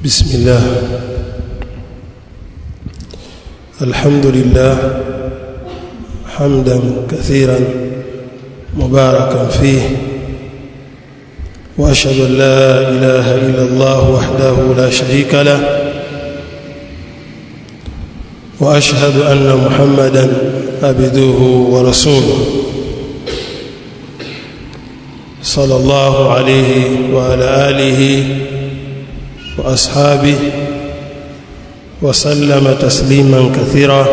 بسم الله الحمد لله حمدا كثيرا مباركا فيه واشهد ان لا اله الا الله وحده لا شريك له واشهد ان محمدا عبده ورسوله صلى الله عليه وعلى اله واصحابه وسلم تسليما كثيرا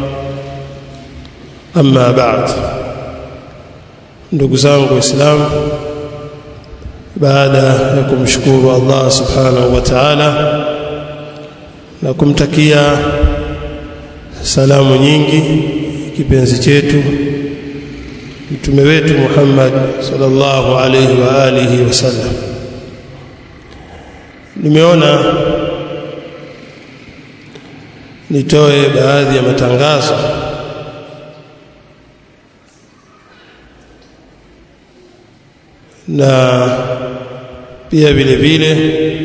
اما بعد ndugu zangu waislamu baada ya kumshukuru Allah subhanahu wa ta'ala na kumtakia salamu nyingi kipenzi chetu mtume wetu Muhammad sallallahu alayhi wa alihi wasallam nimeona nitoe baadhi ya matangazo na pia vile vile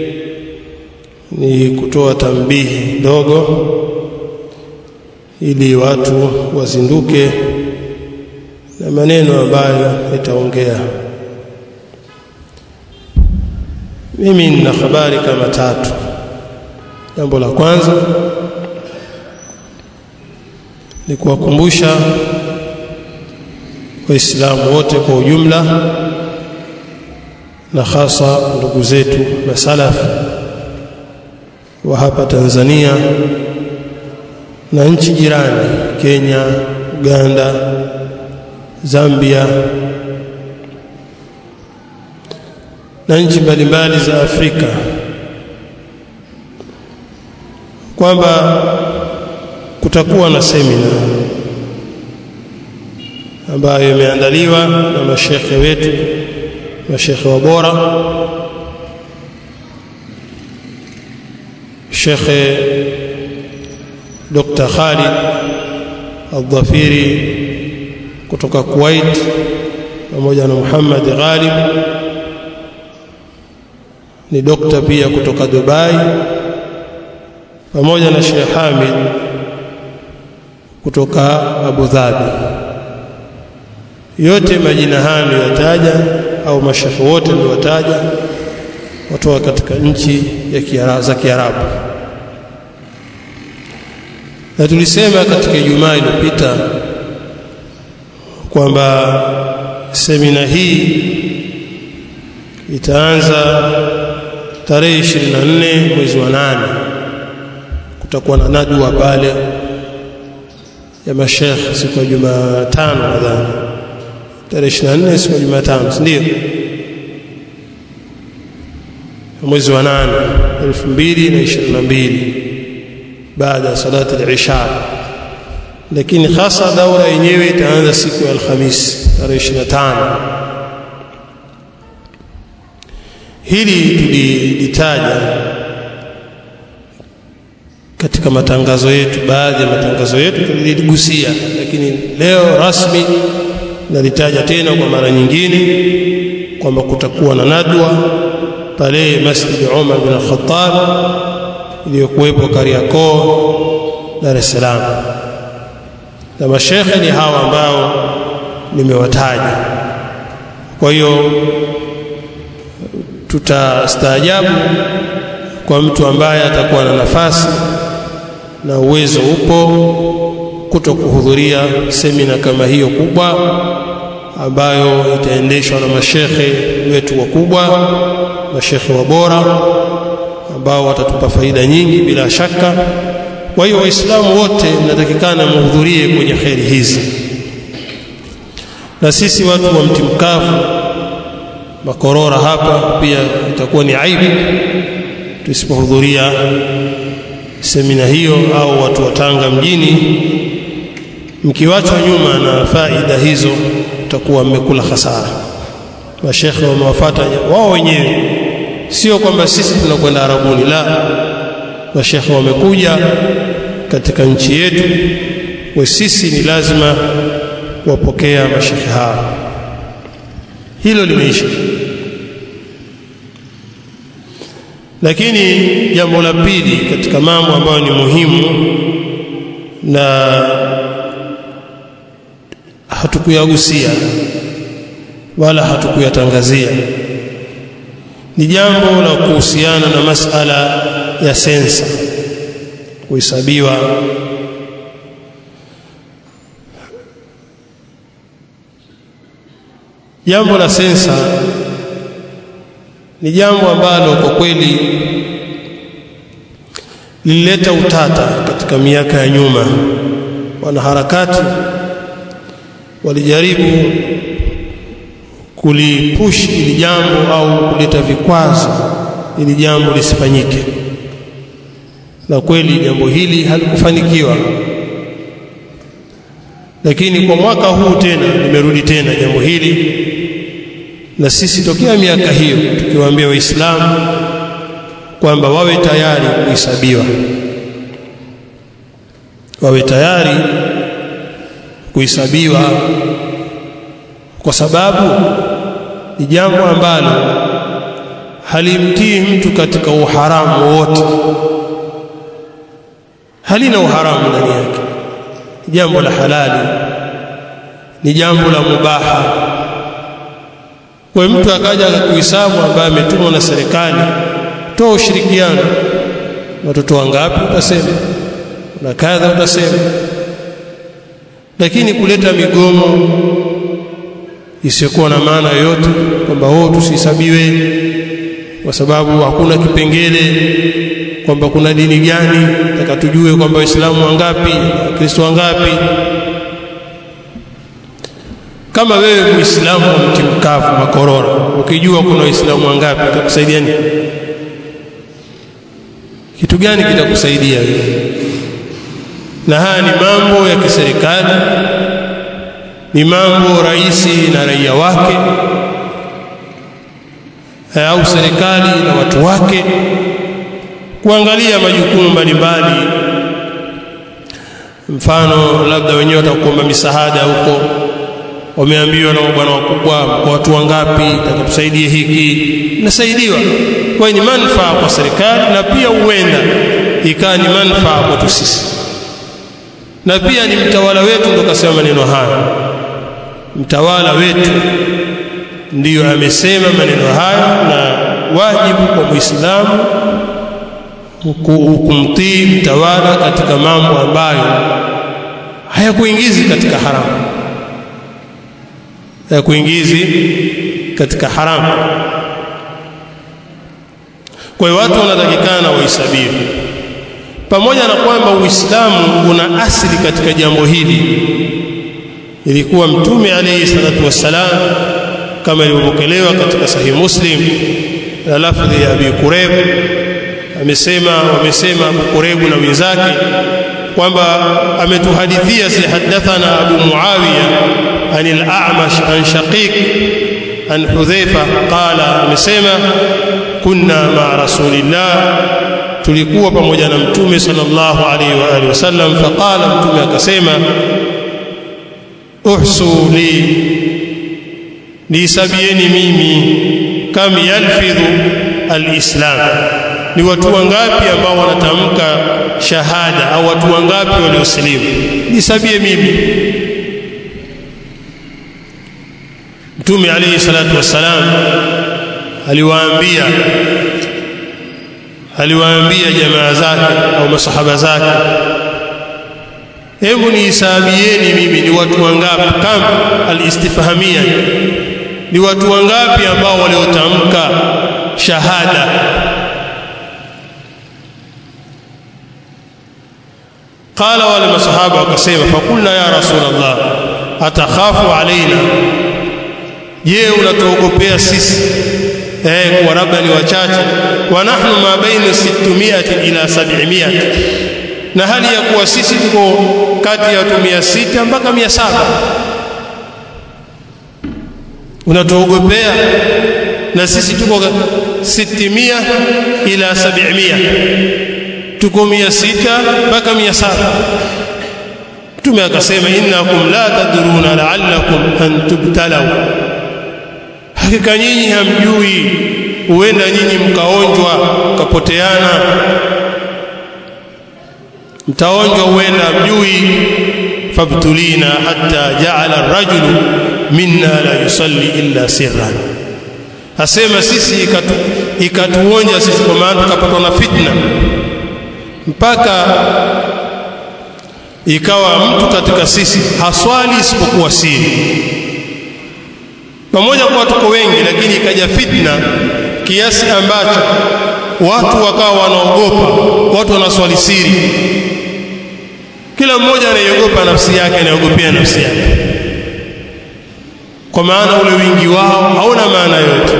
ni kutoa tambihi ndogo ili watu wazinduke na maneno ambayo nitaongea mimi nina habari kama tatu jambo la kwanza ni kuwakumbusha waislamu wote kwa ujumla na hasa ndugu zetu masalaf wa hapa Tanzania na nchi jirani Kenya, Uganda, Zambia na nchi mbalimbali za Afrika kwamba kutakuwa na semina ambayo imeandaliwa na mashekhe wetu mashekhe wa bora Shekhe Dr. Khalid Al-Dhafiri kutoka Kuwait pamoja na Muhammad Ghalib ni dokta pia kutoka Dubai pamoja na Sheikh Hamid kutoka Abu Dhabi yote majina haya niliyotaja au mashekhe wote niliwataja watoka katika nchi ya Kiarabu za Kiarabu na tulisema katika Ijumaa iliyopita kwamba semina hii itaanza tarehe 24 mwezi wa nane kutakuwa na nadwa pale ya mashekhe siku ya Jumatano nadhani tarehe 24 siku ya Jumatano si ndio mwezi wa 8 2022 baada ya salati al-isha lakini hasa daura yenyewe itaanza siku ya Alhamisi tarehe 25 hili tulilitaja katika matangazo yetu baadhi ya matangazo yetu tuliligusia lakini leo rasmi nalitaja tena kwa mara nyingine kwamba kutakuwa na nadwa pale Masjid Umar bin Khattab iliyokuwepo Kariakoo Dar es Salaam na mashekhe ni hawa ambao nimewataja kwa hiyo tutastaajabu kwa mtu ambaye atakuwa na nafasi na uwezo upo kuto kuhudhuria semina kama hiyo kubwa ambayo itaendeshwa na mashekhe wetu wakubwa mashekhe wa bora ambao watatupa faida nyingi bila shaka kwa hiyo waislamu wote mnatakikana muhudhurie kwenye kheri hizi na sisi watu wa mti mkavu makorora hapa pia itakuwa ni aibu tusipohudhuria semina hiyo au watu wa Tanga mjini mkiwachwa nyuma na faida hizo utakuwa mmekula hasara mashekhe wamewafuata wao wenyewe sio kwamba sisi tunakwenda arabuni la mashekhe wamekuja katika nchi yetu wa sisi ni lazima wapokea mashekhe hao hilo limeisha lakini jambo la pili katika mambo ambayo ni muhimu na hatukuyagusia wala hatukuyatangazia ni jambo la kuhusiana na masala ya sensa kuhesabiwa jambo la sensa ni jambo ambalo kwa kweli lilileta utata katika miaka ya nyuma wanaharakati walijaribu kulipush ili jambo au kuleta vikwazo ili jambo lisifanyike na kweli jambo hili halikufanikiwa lakini kwa mwaka huu tena limerudi tena jambo hili na sisi tokea miaka hiyo tukiwaambia waislamu kwamba wawe tayari kuhesabiwa wawe tayari kuhesabiwa kwa sababu ni jambo ambalo halimtii mtu katika uharamu wote halina uharamu ndani yake ni jambo la halali ni jambo la mubaha kwa mtu akaja akakuhesabu ambaye ametumwa na serikali toa ushirikiano watoto wangapi utasema na kadha utasema lakini kuleta migomo isiyokuwa na maana yoyote kwamba wao tusihesabiwe kwa sababu hakuna kipengele kwamba kuna dini gani taka tujue kwamba waislamu wangapi wakristo wangapi kama wewe muislamu wa mti mkavu makorora ukijua kuna waislamu wangapi itakusaidia nini kitu gani kitakusaidia wewe na haya ni mambo ya kiserikali ni mambo raisi na raia wake au serikali na watu wake kuangalia majukumu mbalimbali mfano labda wenyewe watakuomba misaada huko wameambiwa na bwana wakubwa kwa watu wangapi takatusaidie hiki nasaidiwa kwa ni manufaa kwa serikali na pia huenda ikawa ni manufaa kwetu sisi na pia ni mtawala wetu ndo kasema maneno haya mtawala wetu ndiyo amesema maneno haya na wajibu kwa muislamu kumtii mtawala katika mambo ambayo hayakuingizi katika haramu hayakuingizi katika haramu kwa hiyo watu wanatakikana wahesabiwe pamoja na kwamba uislamu una asili katika jambo hili ilikuwa mtume alayhi salatu wassalam kama ilivyopokelewa katika sahih muslim na lafdhi ya abi kureb amesema wamesema abu kurebu na wenzake kwamba ametuhadithia si hadathana abu muawiya عن الأعمش عن شقيق عن حذيفة قال amesema كنا مع رسول الله tulikuwa pamoja na mtume sallallahu alaihi wa alihi wasallam faqala mtume akasema uhsu li nisabieni mimi kam yalfidhu alislam ni watu wangapi ambao wanatamka shahada au watu wangapi waliosilimu nisabie mimi mtume alayhi salatu wassalam aliwaambia aliwaambia jamaa zake au masahaba zake hebu nihisabieni mimi ni watu wangapi kam alistifhamia ni watu wangapi ambao waliotamka shahada qala wale masahaba wakasema fakulna ya rasulullah atakhafu alaina je unatuogopea sisi eh kwa labda ni wachache wa nahnu ma baina 600 ila 700 na hali ya kuwa sisi tuko kati ya watu 600 mpaka 700 unatuogopea na sisi tuko 600 ila 700 tuko 600 mpaka 700 Mtume akasema innakum la tadruna la'allakum an tubtalau hakika nyinyi hamjui huenda nyinyi mkaonjwa mkapoteana mtaonjwa huenda mjui fabtulina hatta jaala ar-rajulu minna la yusalli illa sirran asema sisi ikatu, ikatuonja sisi kwa maana tukapatwa na fitna mpaka ikawa mtu katika sisi haswali isipokuwa siri pamoja kwa tuko wengi lakini ikaja fitna kiasi ambacho watu wakawa wanaogopa watu wanaswali siri kila mmoja anaiogopa nafsi yake anaogopea nafsi yake kwa maana ule wingi wao hauna maana yote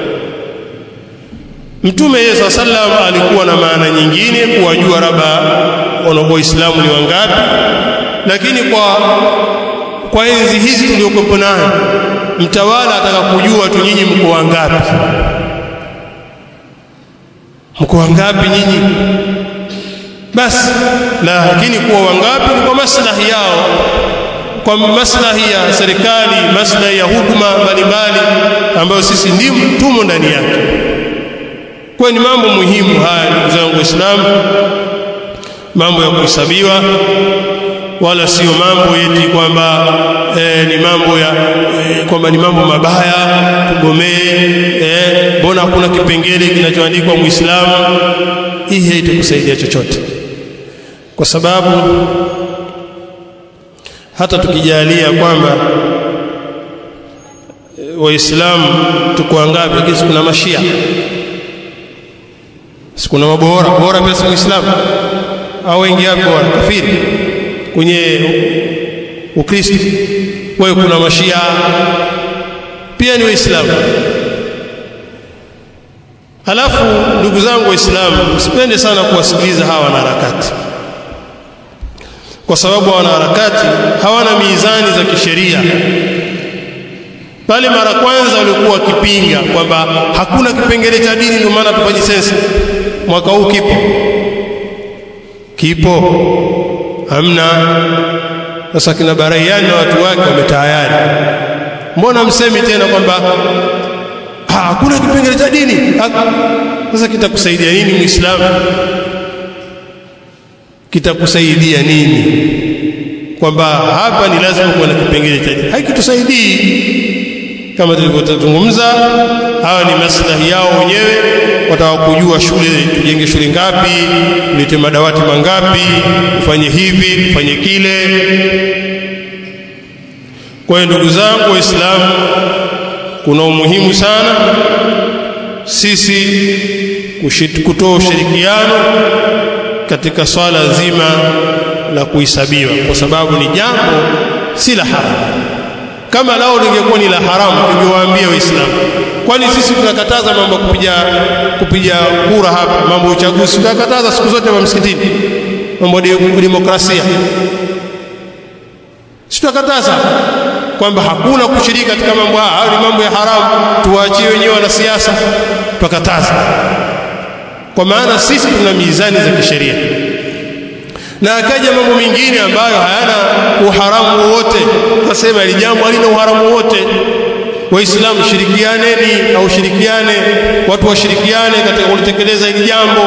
Mtume Yesu sallam alikuwa na maana nyingine kuwajua raba wana waislamu ni wangapi lakini kwa kwa enzi hizi tuliokuwa nayo mtawala ataka kujua tu nyinyi mko wangapi mko wangapi nyinyi basi lakini kuwa wangapi ni kwa maslahi yao kwa maslahi ya serikali maslahi ya huduma mbalimbali ambayo sisi ndimo tumo ndani yake kwa ni mambo muhimu haya ndugu zangu waislamu mambo ya kuhesabiwa wala sio mambo yeti kwamba e, ni mambo ya e, kwamba ni mambo mabaya tugomee mbona e, hakuna kipengele kinachoandikwa muislamu hii haitakusaidia chochote kwa sababu hata tukijalia kwamba e, waislamu tuko wangapi lakini kuna mashia sikuna mabora bora pia si muislamu au wengi hapo kafiri kwenye ukristo wewe kuna mashia pia ni waislamu halafu ndugu zangu waislamu msipende sana kuwasikiliza hawa wanaharakati kwa sababu wanaharakati hawana mizani za kisheria pale mara kwanza walikuwa wakipinga kwamba hakuna kipengele cha dini ndio maana tufanye sensa mwaka huu kipo kipo hamna sasa kina baraiani na watu wake wametayari mbona msemi tena kwamba hakuna kipengele cha dini sasa kitakusaidia nini muislamu kitakusaidia nini kwamba hapa ni lazima kuwa na kipengele cha dini haikitusaidii kama tulivyozungumza hawa ni maslahi yao wenyewe wataka kujua shule tujenge shule ngapi tulete madawati mangapi ufanye hivi ufanye kile kwa hiyo ndugu zangu waislamu kuna umuhimu sana sisi kutoa ushirikiano katika swala zima la kuhesabiwa kwa sababu ni jambo si la haramu kama lao lingekuwa ni la haramu tungewaambia waislamu kwani sisi tunakataza mambo ya kupiga kupiga kura hapa mambo ya uchaguzi tunakataza siku zote hapa msikitini mambo ya demokrasia si tunakataza kwamba hakuna kushiriki katika mambo haya ni mambo ya haramu tuwaachie wenyewe wanasiasa tukataza kwa maana sisi tuna mizani za kisheria na akaja mambo mengine ambayo hayana uharamu wowote tukasema ili jambo halina uharamu wowote waislamu shirikianeni au shirikiane watu washirikiane katika kulitekeleza hili jambo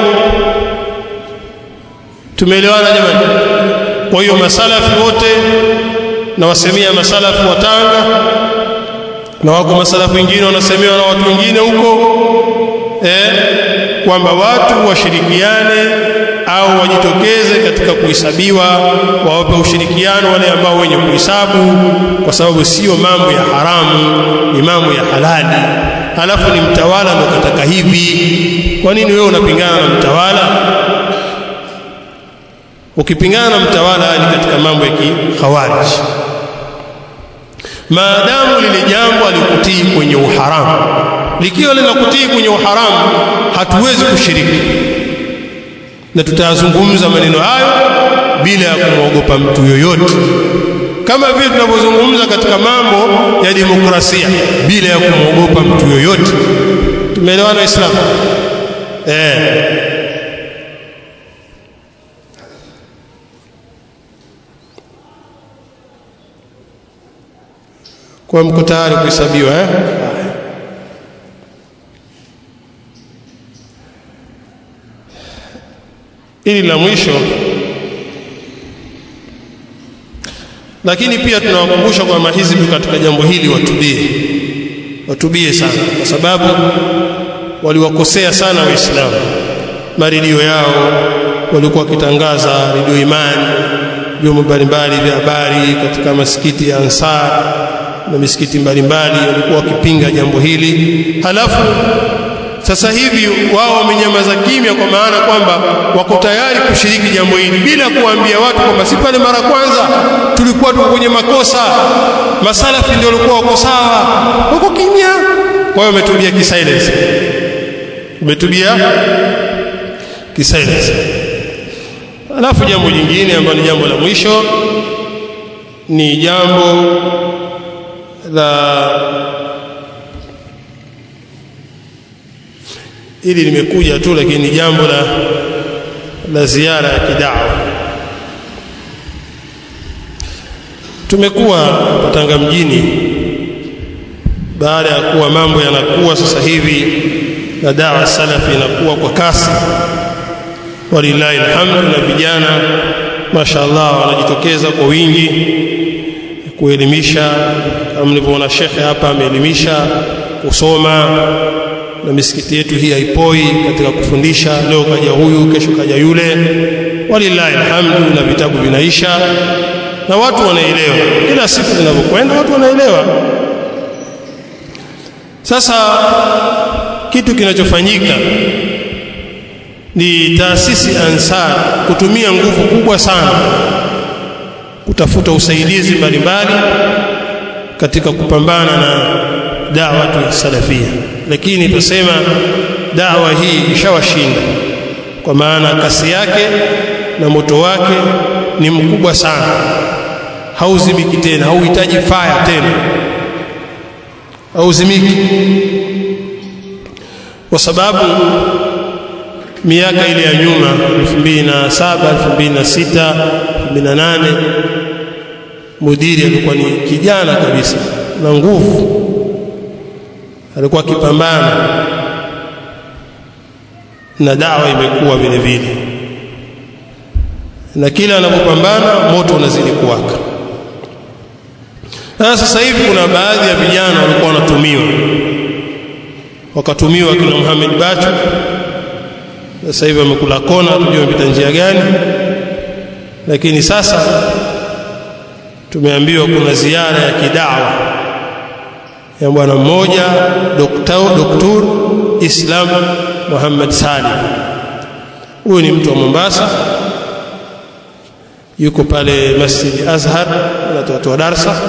tumeelewana jamani kwa hiyo masalafi wote na wasemia masalafu wa Tanga na wako masalafu wengine wanasemewa na watu wengine huko eh, kwamba watu washirikiane au wajitokeze katika kuhesabiwa wawape ushirikiano wale ambao wenye kuhesabu kwa sababu sio mambo ya haramu ni mambo ya halali halafu ni mtawala ndo kataka hivi kwa nini wewe unapingana na mtawala ukipingana na mtawala ni katika mambo ya kikhawarij maadamu lile jambo alikutii kwenye uharamu likiwa linakutii kwenye uharamu hatuwezi kushiriki na tutayazungumza maneno hayo bila ya kumwogopa mtu yoyote kama vile tunavyozungumza katika mambo ya demokrasia bila ya kumwogopa mtu yoyote tumeelewana waislamu eh kwa mko tayari kuhesabiwa eh hili la mwisho lakini pia tunawakumbusha kwa mahizbi katika jambo hili watubie watubie sana kwa sababu waliwakosea sana waislamu maredio yao walikuwa wakitangaza redio imani vyombo mbalimbali vya habari katika masikiti ya ansar na misikiti mbalimbali walikuwa wakipinga jambo hili halafu sasa hivi wao wamenyamaza kimya kwa maana kwamba wako tayari kushiriki jambo hili bila kuambia watu kwamba si pale mara kwanza tulikuwa tuko kwenye makosa masalafi ndio walikuwa wako sawa wako kimya kwa hiyo wametubia kisilence umetubia kisilence alafu jambo jingine ambalo ni jambo la mwisho ni jambo la hili limekuja tu lakini ni jambo la la ziara ya kidawa tumekuwa Tanga mjini baada ya kuwa mambo yanakuwa sasa hivi na dawa salafi inakuwa kwa kasi walillahi alhamdu na vijana mashaallah wanajitokeza kwa wingi kuelimisha kama mlivyoona shekhe hapa ameelimisha kusoma na misikiti yetu hii haipoi katika kufundisha leo kaja huyu kesho kaja yule walillahi alhamdu na vitabu vinaisha na watu wanaelewa kila siku zinavyokwenda watu wanaelewa sasa kitu kinachofanyika ni taasisi Ansar kutumia nguvu kubwa sana kutafuta usaidizi mbalimbali katika kupambana na da'watu salafia lakini tusema dawa hii ishawashinda kwa maana kasi yake na moto wake ni mkubwa sana hauzimiki tena hauhitaji faya tena hauzimiki kwa sababu miaka ile ya nyuma 2007 2006 2008 mudiri alikuwa ni kijana kabisa na nguvu alikuwa akipambana na dawa imekuwa vile vile na kila anapopambana moto unazidi kuwaka na sasa hivi kuna baadhi ya vijana walikuwa wanatumiwa wakatumiwa kina Muhammad Bachu sasa hivi wamekula kona tujue wamepita njia gani lakini sasa tumeambiwa kuna ziara ya kidawa ya bwana mmoja doktor doktor Islam Muhammad Salim huyu ni mtu wa Mombasa yuko pale Masjid Azhar anatoa darsa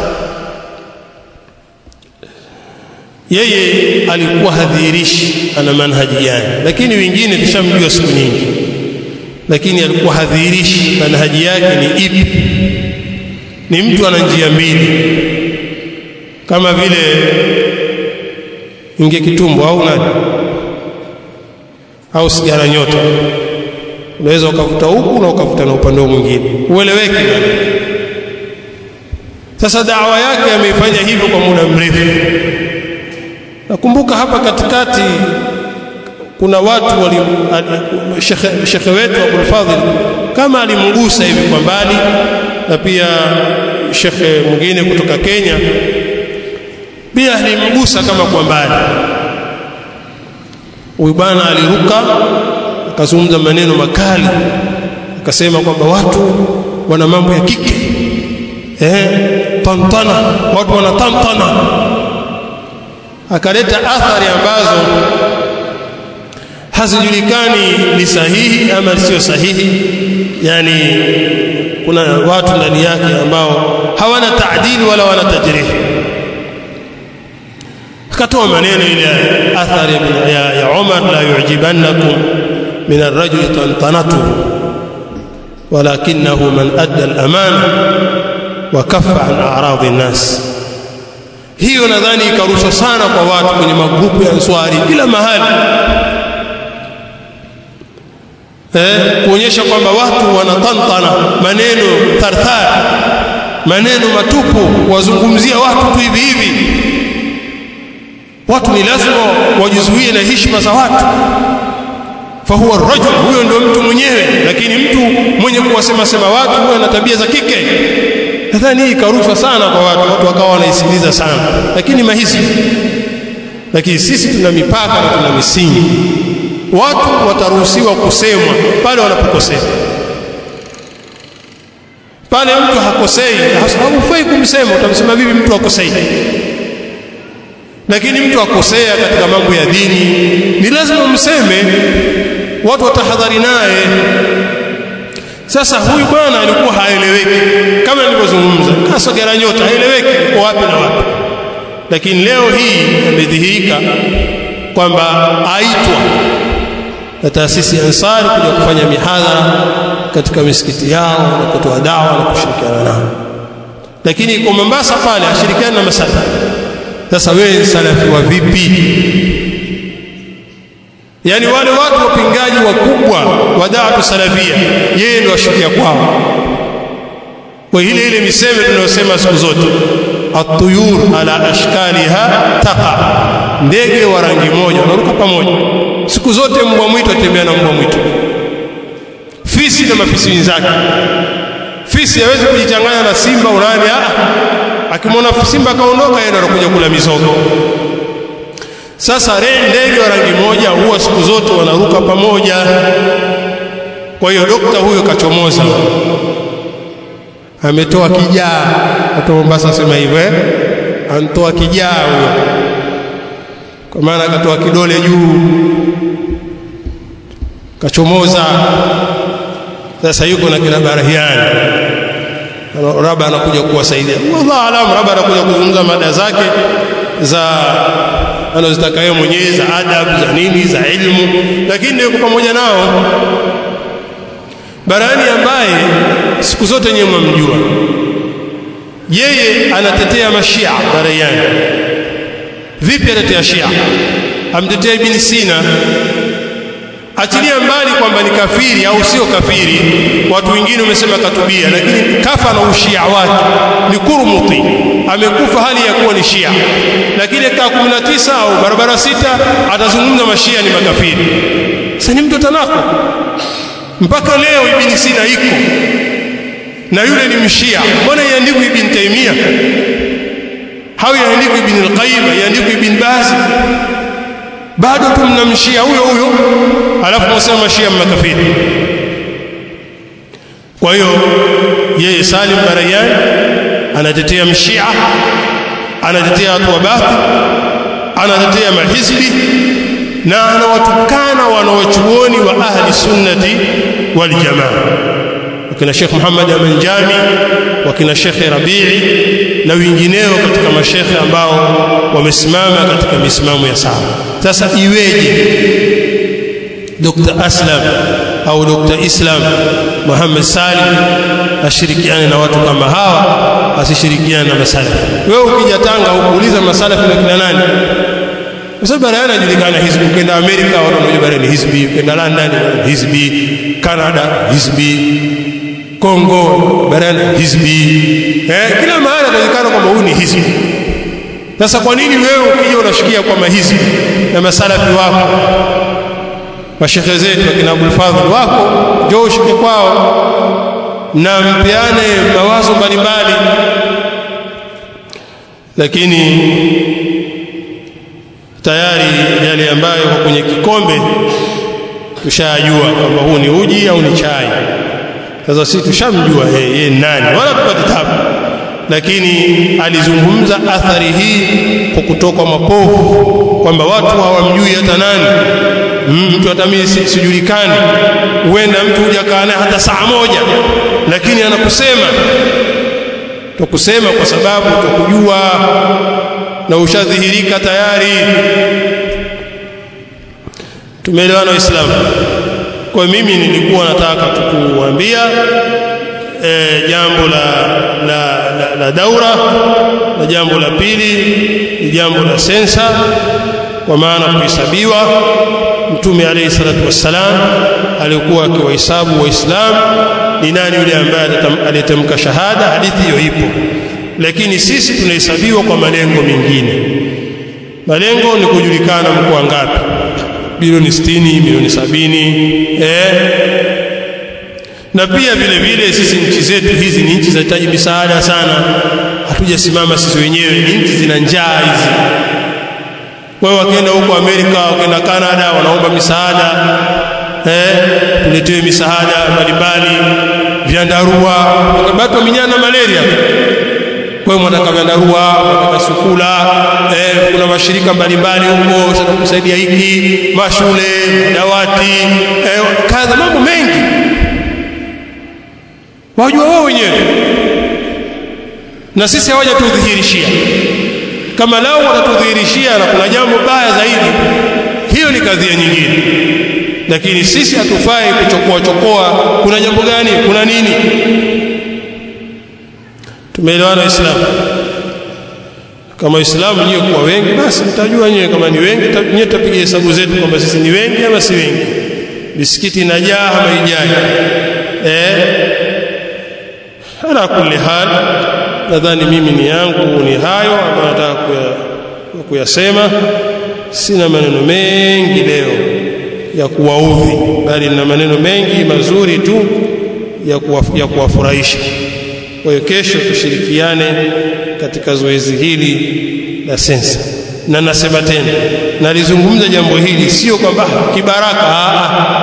yeye alikuwa hadhirishi ana manhaji gani lakini wengine tushamjua siku nyingi lakini alikuwa hadhirishi manhaji yake ni ipi ni mtu ana njia mbili kama vile inge kitumbo au nani au sigara nyota unaweza ukavuta huku na ukavuta na upande mwingine ueleweke sasa dawa yake ameifanya hivyo kwa muda mrefu nakumbuka hapa katikati kuna watu wali shekhe, shekhe wetu Abdul Fadhil kama alimgusa hivi kwa mbali na pia shekhe mwingine kutoka Kenya pia alimgusa kama kwa mbali huyu bwana aliruka akazungumza maneno makali akasema kwamba watu wana mambo ya kike eh tantana watu wana tantana akaleta athari ambazo hazijulikani ni sahihi ama sio sahihi yani kuna watu ndani yake ambao hawana taadili wala wana tajrihi akatoa maneno ile athari ya, ya Umar la yujibannakum min ar-rajuli tantanatuhu walakinahu man adda al-amana wa kaffa an a'radi an-nas hiyo nadhani ikarushwa sana kwa watu kwenye magrupu ya Answari kila mahali eh kuonyesha kwamba watu wanatantana maneno tarthar maneno matupu wazungumzia watu tu hivi hivi watu ni lazima wajizuie na heshima za watu fahuwa rajul huyo ndio mtu mwenyewe lakini mtu mwenye kuwasema sema watu huyo ana tabia za kike nadhani hii ikarushwa sana kwa watu watu wakawa wanaisikiliza sana lakini mahisi lakini sisi tuna mipaka na tuna misingi watu wataruhusiwa kusemwa pale wanapokosea pale mtu hakosei haufai kumsema utamsema vipi mtu akosei lakini mtu akosea katika mambo ya dini ni lazima mseme watu watahadhari naye sasa huyu bwana alikuwa haeleweki kama nilivyozungumza kasogera nyota haeleweki uko wapi na wapi lakini leo hii amedhihirika kwamba aitwa na taasisi ya Ansari kuja kufanya mihadhara katika misikiti yao na kutoa dawa na kushirikiana nao lakini kwa Mombasa pale ashirikiana na masalafi sasa wewe salafi wa vipi yani wale watu wapingaji wakubwa wa da'watu salafia yeye ndio ashikia kwao kwa ile ile miseme tunayosema siku zote atuyur ala ashkaliha taqa ndege wa rangi moja wanaruka pamoja siku zote mbwa mwitu atembea na mbwa mwitu fisi na mafisi wenzake fisi hawezi kujichanganya na simba unani ah akimwona simba kaondoka yeye anakuja kula mizoga sasa ndege wa rangi moja huwa siku zote wanaruka pamoja kwa hiyo dokta huyo kachomoza ametoa kijaa watu Mombasa sema hivyo eh antoa kijaa huyo kwa maana akatoa kidole juu kachomoza sasa yuko na kina Barahiani Raba anakuja kuwasaidia wallahu alam Raba anakuja kuzungumza mada zake za anazotaka yeye mwenyewe za adabu za nini za ilmu lakini yuko pamoja nao Barani ambaye siku zote nyewe mwamjua yeye anatetea mashia Barayani vipi anatetea Shia amtetea Ibn Sina achilia mbali kwamba ni kafiri au sio kafiri watu wengine wamesema katubia lakini kafa na ushia wake ni kurmuti amekufa hali ya kuwa ni shia lakini kaa 19 au barabara sita atazungumza mashia ni makafiri sasa ni mtu tanako mpaka leo ibn Sina iko na yule ni mshia mbona iandikwe ibn Taimia au iandikwe ibn al-Qayyim iandikwe ibn Baz bado tumnamshia huyo huyo alafu msema mashia makafiri kwa hiyo yeye Salim Barayan anatetea mshia anatetea watu wa bathi anatetea mahizbi na anawatukana wanawachuoni wa ahli sunnati wal jamaa wakina Sheikh Muhammad Amin Jami wakina Sheikh Rabii na wengineo katika mashekhe ambao wamesimama katika misimamo ya sawa sasa iweje Dr. Aslam au Dr. Islam Muhammad Salim ashirikiane na watu kama hawa asishirikiane na masalafi wewe ukija Tanga ukuuliza masalafi na kina nani kwa sababu barani anajulikana hizbi ukienda Amerika watu wanajua barani hizbi ukienda London hizbi Canada hizbi Kongo barani hizbi eh kila mahali anajulikana kwamba huyu ni hizbi sasa kwa nini wewe ukija unashikia kwa mahizbi na masalafi wako mashekhe zetu akina Abul Fadhl wako njoo ushike kwao na mpeane mawazo mbalimbali lakini tayari yale ambayo kwa kwenye kikombe tushajua kwamba huu ni uji au ni chai sasa sisi tushamjua yeye nani wala tupate tabu lakini alizungumza athari hii kwa kutoka mapovu kwamba watu hawamjui hata nani mtu hata mimi sijulikani huenda mtu hujakaa naye hata saa moja lakini anakusema tukusema kwa sababu tukujua na ushadhihirika tayari tumeelewana waislamu kwa mimi nilikuwa nataka tukuambia e, jambo la, la, la, la daura na jambo la pili ni jambo la sensa kwa maana kuhesabiwa mtume alayhi salatu wassalam alikuwa akiwahesabu waislamu ni nani yule ambaye aliyetamka shahada hadithi hiyo ipo lakini sisi tunahesabiwa kwa malengo mengine malengo ni kujulikana mko ngapi bilioni 60 milioni sabini eh na pia vile vile sisi nchi zetu hizi ni nchi zinahitaji misaada sana hatujasimama sisi wenyewe ni nchi zina njaa hizi wao wakienda huko Amerika wakienda Canada wanaomba misaada eh tuletewe misaada mbalimbali vyandarua wakabatu wa minyana malaria kwa hiyo mwanataka vyandarua mwanataka sukula eh kuna mashirika mbalimbali huko sasa kusaidia hiki mashule dawati eh kadha mambo mengi wajua wao wenyewe na sisi hawaja tudhihirishia kama lao watatudhihirishia na kuna jambo baya zaidi hiyo ni kadhia nyingine lakini sisi hatufai kuchokoa chokoa kuna jambo gani kuna nini tumeelewana waislamu kama waislamu nyewe kuwa wengi basi mtajua nyewe kama ni wengi nyewe tutapiga hesabu zetu kwamba sisi ni wengi ama si wengi misikiti inajaa ama ijai eh ala kulli hal nadhani mimi ni yangu ni hayo ambayo nataka kuyasema sina maneno mengi leo ya kuwaudhi bali na maneno mengi mazuri tu ya kuwa, ya kuwafurahisha kwa hiyo kesho tushirikiane katika zoezi hili la sensa na nasema tena nalizungumza jambo hili sio kwamba kibaraka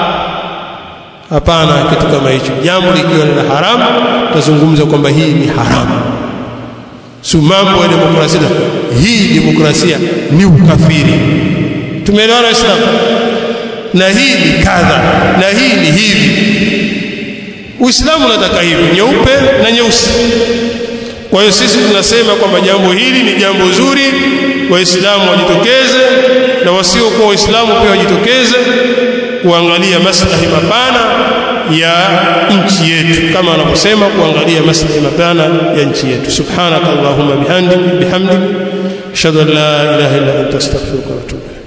hapana kitu kama hicho jambo likiwa ni la haramu tazungumza kwamba hii ni haramu si mambo ya demokrasia hii demokrasia ni ukafiri tumeelewana waislamu na hii ni kadha na hii ni hivi uislamu unataka hivi nyeupe na nyeusi kwa hiyo sisi tunasema kwamba jambo hili ni jambo zuri waislamu wajitokeze na wasiokuwa waislamu pia wajitokeze kuangalia maslahi mapana ya nchi yetu kama anavyosema kuangalia maslahi mapana ya nchi yetu subhanakallahumma bihamdik bihamdik ashhadu an la ilaha illa anta astaghfiruka wa atubu